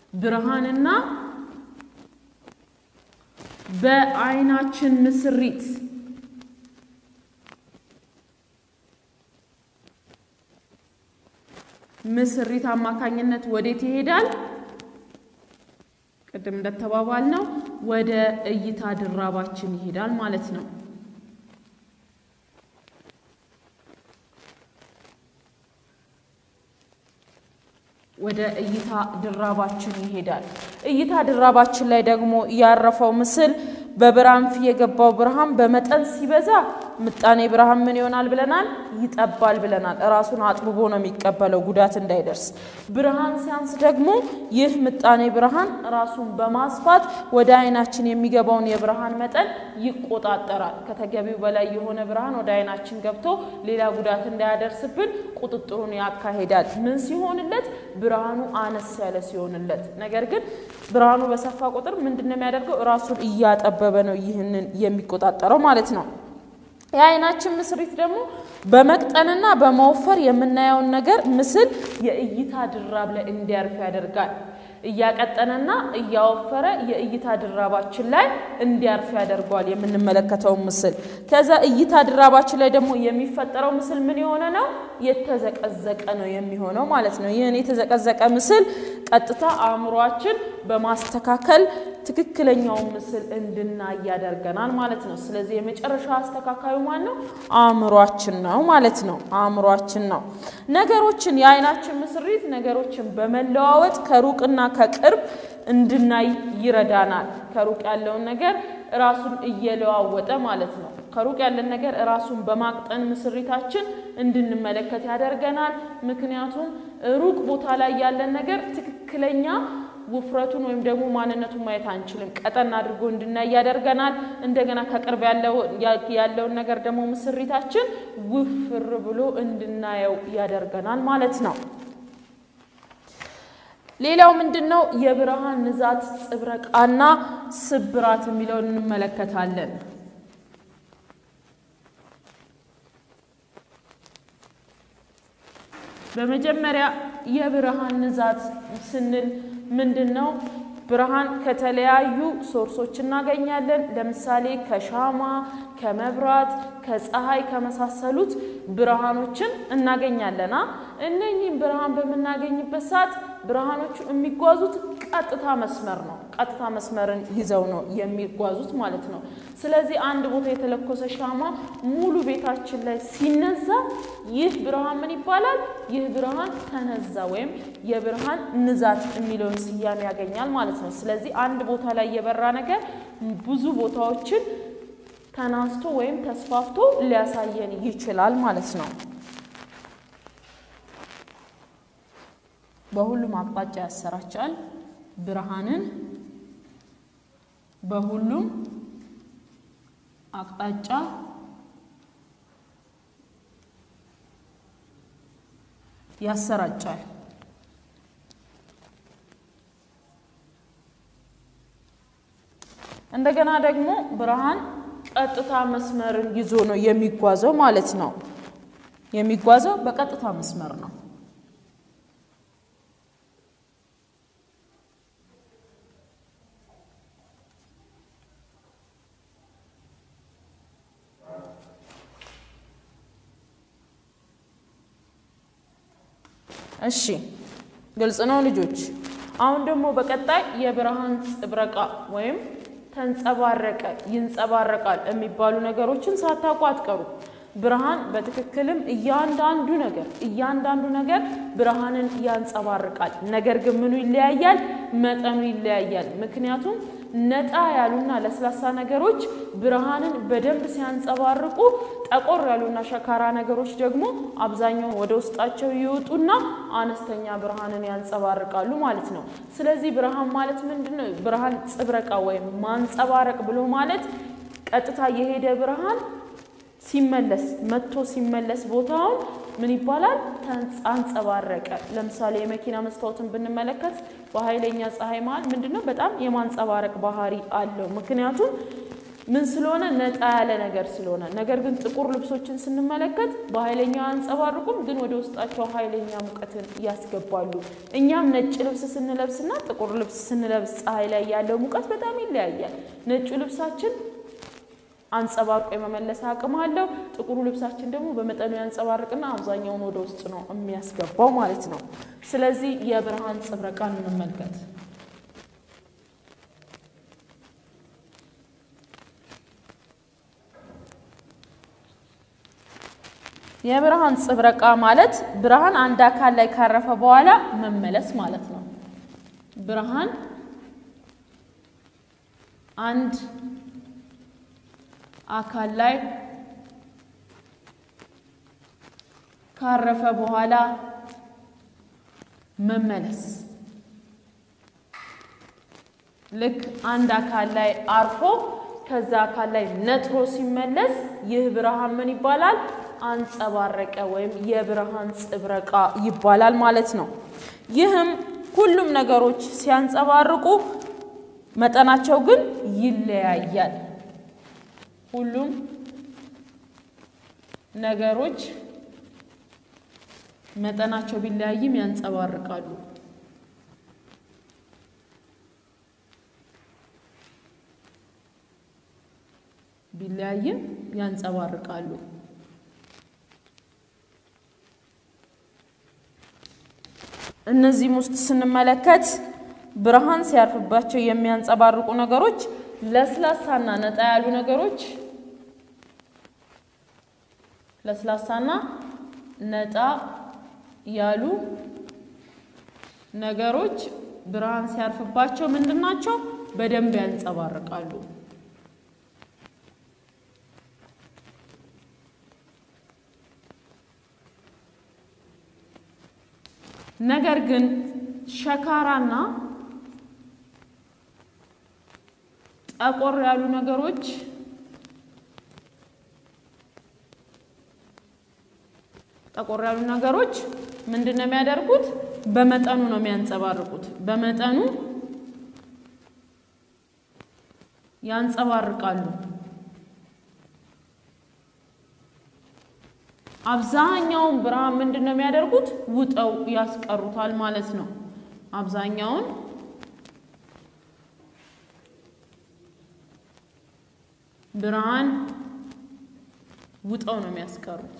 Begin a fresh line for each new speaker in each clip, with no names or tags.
ብርሃንና በአይናችን ምስሪት ምስሪት አማካኝነት ወዴት ይሄዳል? ቅድም እንደተባባል ነው ወደ እይታ ድራባችን ይሄዳል ማለት ነው። ወደ እይታ ድራባችን ይሄዳል። እይታ ድራባችን ላይ ደግሞ ያረፈው ምስል በብርሃን ፊት የገባው ብርሃን በመጠን ሲበዛ ምጣኔ ብርሃን ምን ይሆናል ብለናል? ይጠባል ብለናል። ራሱን አጥብቦ ነው የሚቀበለው ጉዳት እንዳይደርስ። ብርሃን ሲያንስ ደግሞ ይህ ምጣኔ ብርሃን ራሱን በማስፋት ወደ አይናችን የሚገባውን የብርሃን መጠን ይቆጣጠራል። ከተገቢው በላይ የሆነ ብርሃን ወደ አይናችን ገብቶ ሌላ ጉዳት እንዳያደርስብን ቁጥጥሩን ያካሂዳል። ምን ሲሆንለት? ብርሃኑ አነስ ያለ ሲሆንለት። ነገር ግን ብርሃኑ በሰፋ ቁጥር ምንድን ነው የሚያደርገው? ራሱን እያጠበበ ነው ይህንን የሚቆጣጠረው ማለት ነው። የአይናችን ምስሪት ደግሞ በመቅጠንና በመወፈር የምናየውን ነገር ምስል የእይታ ድራብ ላይ እንዲያርፍ ያደርጋል። እያቀጠነና እያወፈረ የእይታ ድራባችን ላይ እንዲያርፍ ያደርገዋል የምንመለከተውን ምስል። ከዛ እይታ ድራባችን ላይ ደግሞ የሚፈጠረው ምስል ምን የሆነ ነው? የተዘቀዘቀ ነው የሚሆነው ማለት ነው። ይህን የተዘቀዘቀ ምስል ቀጥታ አእምሯችን በማስተካከል ትክክለኛውን ምስል እንድናይ ያደርገናል ማለት ነው። ስለዚህ የመጨረሻ አስተካካዩ ማን ነው? አእምሯችን ነው ማለት ነው። አእምሯችን ነው። ነገሮችን የአይናችን ምስሪት ነገሮችን በመለዋወጥ ከሩቅና ከቅርብ እንድናይ ይረዳናል። ከሩቅ ያለውን ነገር ራሱን እየለዋወጠ ማለት ነው። ከሩቅ ያለን ነገር ራሱን በማቅጠን ምስሪታችን እንድንመለከት ያደርገናል። ምክንያቱም ሩቅ ቦታ ላይ ያለን ነገር ትክክለኛ ውፍረቱን ወይም ደግሞ ማንነቱን ማየት አንችልም። ቀጠን አድርጎ እንድናይ ያደርገናል። እንደገና ከቅርብ ያለውን ነገር ደግሞ ምስሪታችን ውፍር ብሎ እንድናየው ያደርገናል ማለት ነው። ሌላው ምንድን ነው? የብርሃን ንዛት ጽብረቃና ስብራት የሚለውን እንመለከታለን። በመጀመሪያ የብርሃን ንዛት ስንል ምንድን ነው? ብርሃን ከተለያዩ ሶርሶች እናገኛለን። ለምሳሌ ከሻማ፣ ከመብራት፣ ከፀሐይ ከመሳሰሉት ብርሃኖችን እናገኛለና እነኚህም ብርሃን በምናገኝበት ሰዓት ብርሃኖቹ የሚጓዙት ቀጥታ መስመር ነው። ቀጥታ መስመርን ይዘው ነው የሚጓዙት ማለት ነው። ስለዚህ አንድ ቦታ የተለኮሰ ሻማ ሙሉ ቤታችን ላይ ሲነዛ ይህ ብርሃን ምን ይባላል? ይህ ብርሃን ተነዛ ወይም የብርሃን ንዛት የሚለውን ስያሜ ያገኛል ማለት ነው። ስለዚህ አንድ ቦታ ላይ የበራ ነገር ብዙ ቦታዎችን ተናስቶ ወይም ተስፋፍቶ ሊያሳየን ይችላል ማለት ነው። በሁሉም አቅጣጫ ያሰራጫል። ብርሃንን በሁሉም አቅጣጫ ያሰራጫል። እንደገና ደግሞ ብርሃን ቀጥታ መስመርን ይዞ ነው የሚጓዘው ማለት ነው። የሚጓዘው በቀጥታ መስመር ነው። እሺ ግልጽ ነው ልጆች። አሁን ደግሞ በቀጣይ የብርሃን ጽብረቃ ወይም ተንጸባረቀ፣ ይንጸባረቃል የሚባሉ ነገሮችን ሳታውቁ አትቀሩ። ብርሃን በትክክልም እያንዳንዱ ነገር እያንዳንዱ ነገር ብርሃንን ያንጸባርቃል። ነገር ግን ምኑ ይለያያል? መጠኑ ይለያያል። ምክንያቱም ነጣ ያሉና ለስላሳ ነገሮች ብርሃንን በደንብ ሲያንጸባርቁ፣ ጠቆር ያሉና ሸካራ ነገሮች ደግሞ አብዛኛውን ወደ ውስጣቸው ይወጡና አነስተኛ ብርሃንን ያንጸባርቃሉ ማለት ነው። ስለዚህ ብርሃን ማለት ምንድን ነው? ብርሃን ጽብረቃ ወይም ማንጸባረቅ ብሎ ማለት ቀጥታ የሄደ ብርሃን ሲመለስ መጥቶ ሲመለስ ቦታውን ምን ይባላል? አንጸባረቀ። ለምሳሌ የመኪና መስታወትን ብንመለከት በኃይለኛ ፀሐይ መሀል ምንድን ነው በጣም የማንጸባረቅ ባህሪ አለው። ምክንያቱም ምን ስለሆነ ነጣ ያለ ነገር ስለሆነ። ነገር ግን ጥቁር ልብሶችን ስንመለከት በኃይለኛው አያንጸባርቁም፣ ግን ወደ ውስጣቸው ኃይለኛ ሙቀትን ያስገባሉ። እኛም ነጭ ልብስ ስንለብስና ጥቁር ልብስ ስንለብስ ፀሐይ ላይ ያለው ሙቀት በጣም ይለያያል። ነጩ ልብሳችን አንጸባርቆ የመመለስ አቅም አለው። ጥቁሩ ልብሳችን ደግሞ በመጠኑ ያንጸባርቅና አብዛኛውን ወደ ውስጥ ነው የሚያስገባው ማለት ነው። ስለዚህ የብርሃን ጽብረቃን እንመልከት። የብርሃን ጽብረቃ ማለት ብርሃን አንድ አካል ላይ ካረፈ በኋላ መመለስ ማለት ነው። ብርሃን አንድ አካል ላይ ካረፈ በኋላ መመለስ። ልክ አንድ አካል ላይ አርፎ ከዛ አካል ላይ ነጥሮ ሲመለስ ይህ ብርሃን ምን ይባላል? አንጸባረቀ ወይም የብርሃን ጽብረቃ ይባላል ማለት ነው። ይህም ሁሉም ነገሮች ሲያንጸባርቁ መጠናቸው ግን ይለያያል። ሁሉም ነገሮች መጠናቸው ቢለያይም ያንጸባርቃሉ። ቢለያይም ያንጸባርቃሉ። እነዚህም ውስጥ ስንመለከት ብርሃን ሲያርፍባቸው የሚያንጸባርቁ ነገሮች ለስላሳና ነጣ ያሉ ነገሮች ለስላሳና ነጣ ያሉ ነገሮች ብርሃን ሲያርፍባቸው ምንድን ናቸው? በደንብ ያንጸባርቃሉ። ነገር ግን ሸካራና ጠቆር ያሉ ነገሮች ጠቆር ያሉ ነገሮች ምንድን ነው የሚያደርጉት? በመጠኑ ነው የሚያንጸባርቁት። በመጠኑ ያንጸባርቃሉ። አብዛኛውን ብርሃን ምንድን ነው የሚያደርጉት? ውጠው ያስቀሩታል ማለት ነው። አብዛኛውን ብርሃን ውጠው ነው የሚያስቀሩት።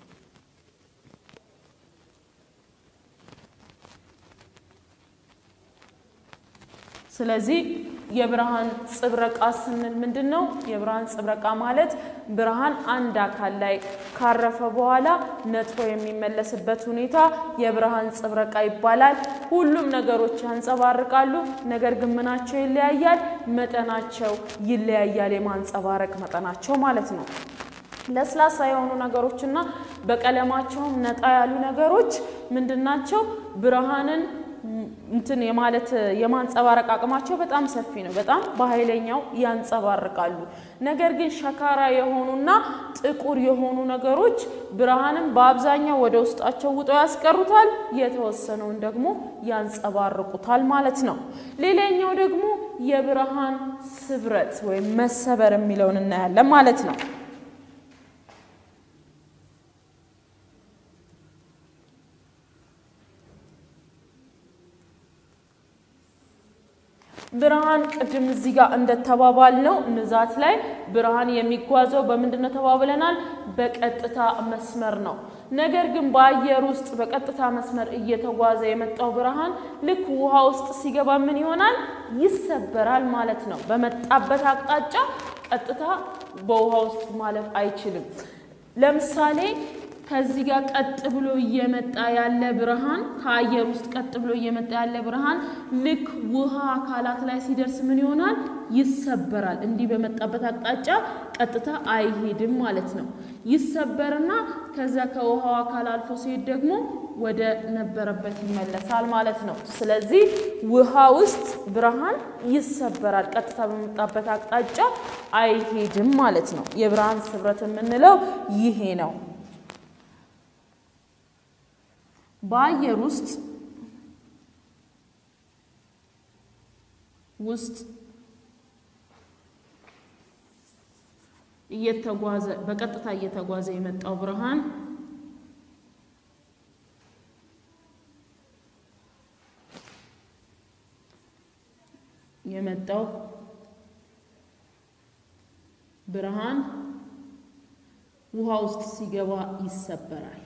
ስለዚህ የብርሃን ጽብረቃ ስንል ምንድን ነው? የብርሃን ጽብረቃ ማለት ብርሃን አንድ አካል ላይ ካረፈ በኋላ ነጥሮ የሚመለስበት ሁኔታ የብርሃን ጽብረቃ ይባላል። ሁሉም ነገሮች ያንጸባርቃሉ፣ ነገር ግን ምናቸው ይለያያል? መጠናቸው ይለያያል። የማንጸባረቅ መጠናቸው ማለት ነው። ለስላሳ የሆኑ ነገሮችና በቀለማቸውም ነጣ ያሉ ነገሮች ምንድናቸው? ብርሃንን እንትን የማለት የማንጸባረቅ አቅማቸው በጣም ሰፊ ነው። በጣም በኃይለኛው ያንጸባርቃሉ። ነገር ግን ሸካራ የሆኑና ጥቁር የሆኑ ነገሮች ብርሃንን በአብዛኛው ወደ ውስጣቸው ውጠው ያስቀሩታል፣ የተወሰነውን ደግሞ ያንጸባርቁታል ማለት ነው። ሌላኛው ደግሞ የብርሃን ስብረት ወይም መሰበር የሚለውን እናያለን ማለት ነው። ብርሃን ቅድም እዚህ ጋር እንደተባባል ነው ንዛት ላይ ብርሃን የሚጓዘው በምንድን ነው ተባብለናል? በቀጥታ መስመር ነው። ነገር ግን በአየር ውስጥ በቀጥታ መስመር እየተጓዘ የመጣው ብርሃን ልክ ውሃ ውስጥ ሲገባ ምን ይሆናል? ይሰበራል ማለት ነው። በመጣበት አቅጣጫ ቀጥታ በውሃ ውስጥ ማለፍ አይችልም። ለምሳሌ ከዚህ ጋር ቀጥ ብሎ እየመጣ ያለ ብርሃን ከአየር ውስጥ ቀጥ ብሎ እየመጣ ያለ ብርሃን ልክ ውሃ አካላት ላይ ሲደርስ ምን ይሆናል? ይሰበራል። እንዲህ በመጣበት አቅጣጫ ቀጥታ አይሄድም ማለት ነው። ይሰበርና ከዛ ከውሃው አካል አልፎ ሲሄድ ደግሞ ወደ ነበረበት ይመለሳል ማለት ነው። ስለዚህ ውሃ ውስጥ ብርሃን ይሰበራል፣ ቀጥታ በመጣበት አቅጣጫ አይሄድም ማለት ነው። የብርሃን ስብረት የምንለው ይሄ ነው። በአየር ውስጥ ውስጥ እየተጓዘ በቀጥታ እየተጓዘ የመጣው ብርሃን የመጣው ብርሃን ውሃ ውስጥ ሲገባ ይሰበራል።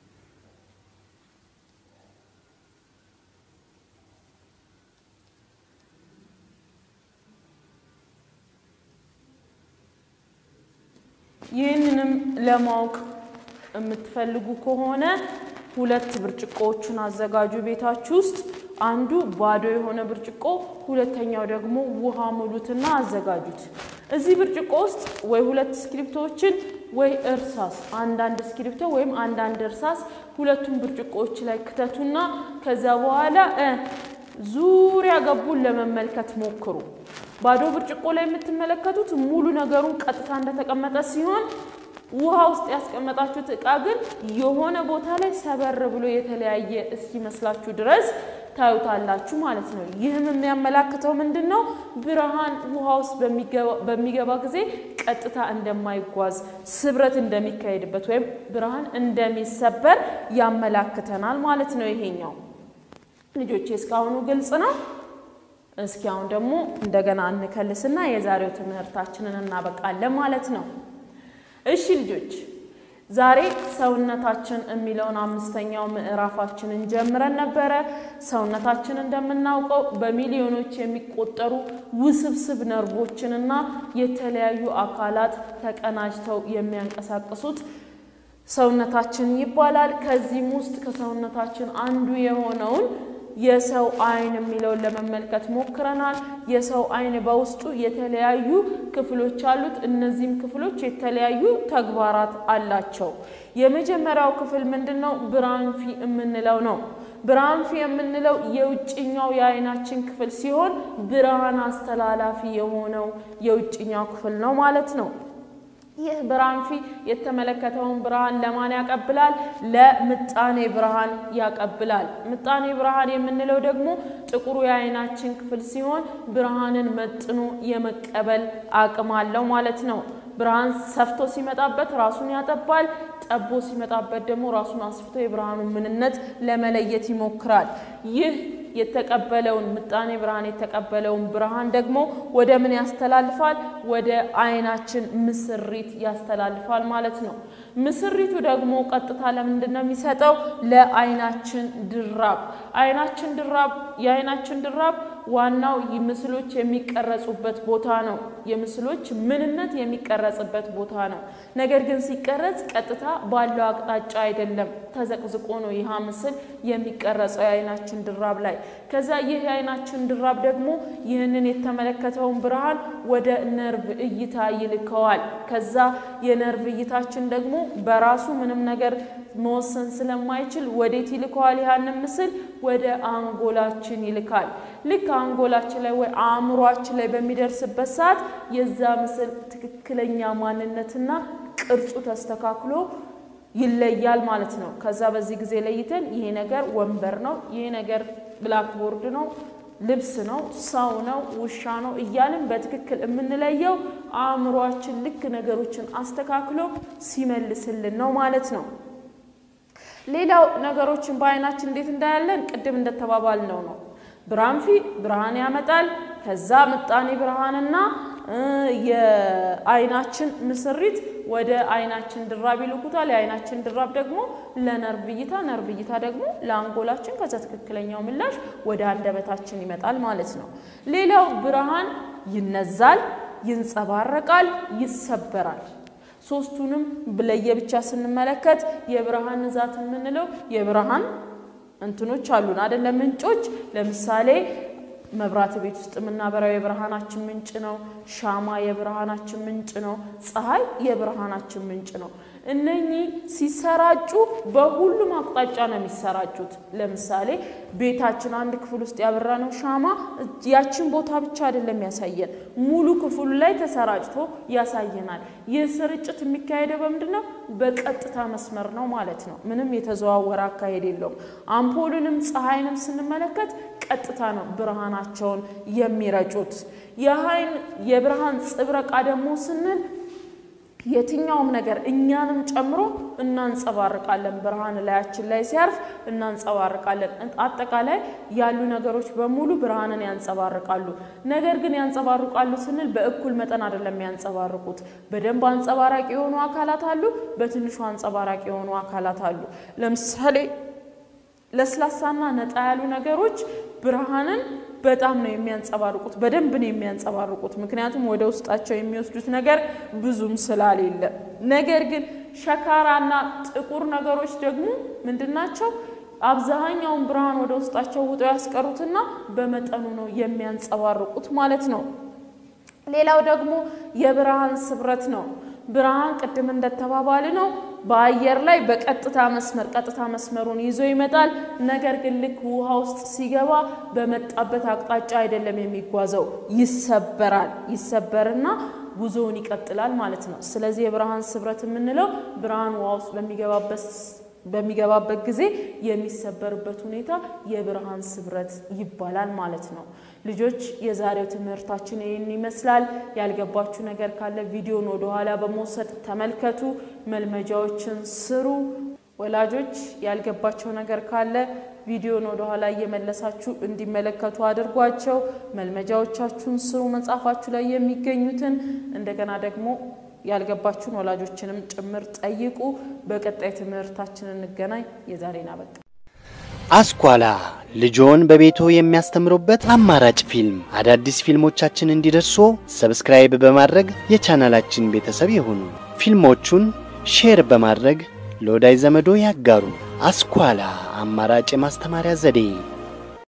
ይህንንም ለማወቅ የምትፈልጉ ከሆነ ሁለት ብርጭቆዎቹን አዘጋጁ ቤታችሁ ውስጥ። አንዱ ባዶ የሆነ ብርጭቆ፣ ሁለተኛው ደግሞ ውሃ ሙሉትና አዘጋጁት። እዚህ ብርጭቆ ውስጥ ወይ ሁለት እስክሪብቶዎችን ወይ እርሳስ፣ አንዳንድ እስክሪብቶ ወይም አንዳንድ እርሳስ ሁለቱም ብርጭቆዎች ላይ ክተቱና ከዛ በኋላ ዙሪያ ገቡን ለመመልከት ሞክሩ። ባዶ ብርጭቆ ላይ የምትመለከቱት ሙሉ ነገሩን ቀጥታ እንደተቀመጠ ሲሆን ውሃ ውስጥ ያስቀመጣችሁት እቃ ግን የሆነ ቦታ ላይ ሰበር ብሎ የተለያየ እስኪመስላችሁ ድረስ ታዩታላችሁ ማለት ነው። ይህም የሚያመላክተው ምንድን ነው? ብርሃን ውሃ ውስጥ በሚገባ ጊዜ ቀጥታ እንደማይጓዝ ስብረት እንደሚካሄድበት ወይም ብርሃን እንደሚሰበር ያመላክተናል ማለት ነው። ይሄኛው ልጆቼ እስካሁኑ ግልጽ ነው። እስኪ አሁን ደግሞ እንደገና እንከልስና የዛሬው ትምህርታችንን እናበቃለን ማለት ነው። እሺ ልጆች ዛሬ ሰውነታችን የሚለውን አምስተኛው ምዕራፋችንን ጀምረን ነበረ። ሰውነታችን እንደምናውቀው በሚሊዮኖች የሚቆጠሩ ውስብስብ ነርቮችንና የተለያዩ አካላት ተቀናጅተው የሚያንቀሳቅሱት ሰውነታችን ይባላል። ከዚህም ውስጥ ከሰውነታችን አንዱ የሆነውን የሰው ዓይን የሚለውን ለመመልከት ሞክረናል። የሰው ዓይን በውስጡ የተለያዩ ክፍሎች አሉት። እነዚህም ክፍሎች የተለያዩ ተግባራት አላቸው። የመጀመሪያው ክፍል ምንድን ነው? ብራንፊ የምንለው ነው። ብራንፊ የምንለው የውጭኛው የዓይናችን ክፍል ሲሆን ብርሃን አስተላላፊ የሆነው የውጭኛው ክፍል ነው ማለት ነው። ይህ ብራንፊ የተመለከተውን ብርሃን ለማን ያቀብላል? ለምጣኔ ብርሃን ያቀብላል። ምጣኔ ብርሃን የምንለው ደግሞ ጥቁሩ የዓይናችን ክፍል ሲሆን ብርሃንን መጥኖ የመቀበል አቅም አለው ማለት ነው። ብርሃን ሰፍቶ ሲመጣበት ራሱን ያጠባል፣ ጠቦ ሲመጣበት ደግሞ ራሱን አስፍቶ የብርሃኑን ምንነት ለመለየት ይሞክራል። ይህ የተቀበለውን ምጣኔ ብርሃን የተቀበለውን ብርሃን ደግሞ ወደ ምን ያስተላልፋል? ወደ ዓይናችን ምስሪት ያስተላልፋል ማለት ነው። ምስሪቱ ደግሞ ቀጥታ ለምንድን ነው የሚሰጠው? ለዓይናችን ድራብ። ዓይናችን ድራብ የዓይናችን ድራብ ዋናው ምስሎች የሚቀረጹበት ቦታ ነው። የምስሎች ምንነት የሚቀረጽበት ቦታ ነው። ነገር ግን ሲቀረጽ ቀጥታ ባለው አቅጣጫ አይደለም፣ ተዘቅዝቆ ነው ይህ ምስል የሚቀረጸው የዓይናችን ድራብ ላይ። ከዛ ይህ የዓይናችን ድራብ ደግሞ ይህንን የተመለከተውን ብርሃን ወደ ነርቭ እይታ ይልከዋል። ከዛ የነርቭ እይታችን ደግሞ በራሱ ምንም ነገር መወሰን ስለማይችል ወዴት ይልከዋል? ያንን ምስል ወደ አንጎላችን ይልካል። ልክ አንጎላችን ላይ ወይ አእምሯችን ላይ በሚደርስበት ሰዓት የዛ ምስል ትክክለኛ ማንነትና ቅርጹ ተስተካክሎ ይለያል ማለት ነው። ከዛ በዚህ ጊዜ ለይተን ይሄ ነገር ወንበር ነው፣ ይሄ ነገር ብላክቦርድ ነው፣ ልብስ ነው፣ ሰው ነው፣ ውሻ ነው እያልን በትክክል የምንለየው አእምሯችን ልክ ነገሮችን አስተካክሎ ሲመልስልን ነው ማለት ነው። ሌላው ነገሮችን በዓይናችን እንዴት እንዳያለን ቅድም እንደተባባልነው ነው። ብራንፊ ብርሃን ያመጣል። ከዛ ምጣኔ ብርሃንና የዓይናችን ምስሪት ወደ ዓይናችን ድራብ ይልኩታል። የዓይናችን ድራብ ደግሞ ለነርቭ እይታ፣ ነርቭ እይታ ደግሞ ለአንጎላችን፣ ከዛ ትክክለኛው ምላሽ ወደ አንደበታችን ይመጣል ማለት ነው። ሌላው ብርሃን ይነዛል፣ ይንጸባረቃል፣ ይሰበራል። ሶስቱንም ለየብቻ ስንመለከት የብርሃን ንዛት የምንለው የብርሃን እንትኖች አሉን አይደለም? ምንጮች ለምሳሌ መብራት ቤት ውስጥ የምናበራው የብርሃናችን ምንጭ ነው። ሻማ የብርሃናችን ምንጭ ነው። ፀሐይ የብርሃናችን ምንጭ ነው። እነኚህ ሲሰራጩ በሁሉም አቅጣጫ ነው የሚሰራጩት። ለምሳሌ ቤታችን አንድ ክፍል ውስጥ ያበራነው ሻማ ያችን ቦታ ብቻ አይደለም ያሳየን፣ ሙሉ ክፍሉ ላይ ተሰራጭቶ ያሳየናል። ይህ ስርጭት የሚካሄደው በምንድን ነው? በቀጥታ መስመር ነው ማለት ነው። ምንም የተዘዋወረ አካሄድ የለውም። አምፖሉንም ፀሐይንም ስንመለከት ቀጥታ ነው ብርሃናቸውን የሚረጩት። የኃይል የብርሃን ጽብረቃ ደግሞ ስንል የትኛውም ነገር እኛንም ጨምሮ እናንጸባርቃለን። ብርሃን ላያችን ላይ ሲያርፍ እናንጸባርቃለን። አጠቃላይ ያሉ ነገሮች በሙሉ ብርሃንን ያንጸባርቃሉ። ነገር ግን ያንጸባርቃሉ ስንል በእኩል መጠን አይደለም ያንጸባርቁት። በደንብ አንጸባራቂ የሆኑ አካላት አሉ፣ በትንሹ አንጸባራቂ የሆኑ አካላት አሉ። ለምሳሌ ለስላሳና ነጣ ያሉ ነገሮች ብርሃንን በጣም ነው የሚያንጸባርቁት፣ በደንብ ነው የሚያንጸባርቁት። ምክንያቱም ወደ ውስጣቸው የሚወስዱት ነገር ብዙም ስላሌለ። ነገር ግን ሸካራና ጥቁር ነገሮች ደግሞ ምንድናቸው? አብዛኛውን ብርሃን ወደ ውስጣቸው ውጠው ያስቀሩትና በመጠኑ ነው የሚያንጸባርቁት ማለት ነው። ሌላው ደግሞ የብርሃን ስብረት ነው። ብርሃን ቅድም እንደተባባል ነው በአየር ላይ በቀጥታ መስመር ቀጥታ መስመሩን ይዞ ይመጣል። ነገር ግን ልክ ውሃ ውስጥ ሲገባ በመጣበት አቅጣጫ አይደለም የሚጓዘው፣ ይሰበራል። ይሰበርና ጉዞውን ይቀጥላል ማለት ነው። ስለዚህ የብርሃን ስብረት የምንለው ብርሃን ውሃ ውስጥ በሚገባበት በሚገባበት ጊዜ የሚሰበርበት ሁኔታ የብርሃን ስብረት ይባላል ማለት ነው። ልጆች የዛሬው ትምህርታችን ይህን ይመስላል። ያልገባችሁ ነገር ካለ ቪዲዮን ወደኋላ በመውሰድ ተመልከቱ፣ መልመጃዎችን ስሩ። ወላጆች ያልገባቸው ነገር ካለ ቪዲዮን ወደኋላ እየመለሳችሁ እንዲመለከቱ አድርጓቸው። መልመጃዎቻችሁን ስሩ፣ መጽሐፋችሁ ላይ የሚገኙትን እንደገና ደግሞ ያልገባችሁን ወላጆችንም ጭምር ጠይቁ። በቀጣይ ትምህርታችን እንገናኝ። የዛሬን አበቃ።
አስኳላ ልጆን በቤቶ የሚያስተምሩበት አማራጭ ፊልም። አዳዲስ ፊልሞቻችን እንዲደርሱ ሰብስክራይብ በማድረግ የቻናላችን ቤተሰብ ይሁኑ። ፊልሞቹን ሼር በማድረግ ለወዳጅ ዘመዶ ያጋሩ። አስኳላ አማራጭ የማስተማሪያ ዘዴ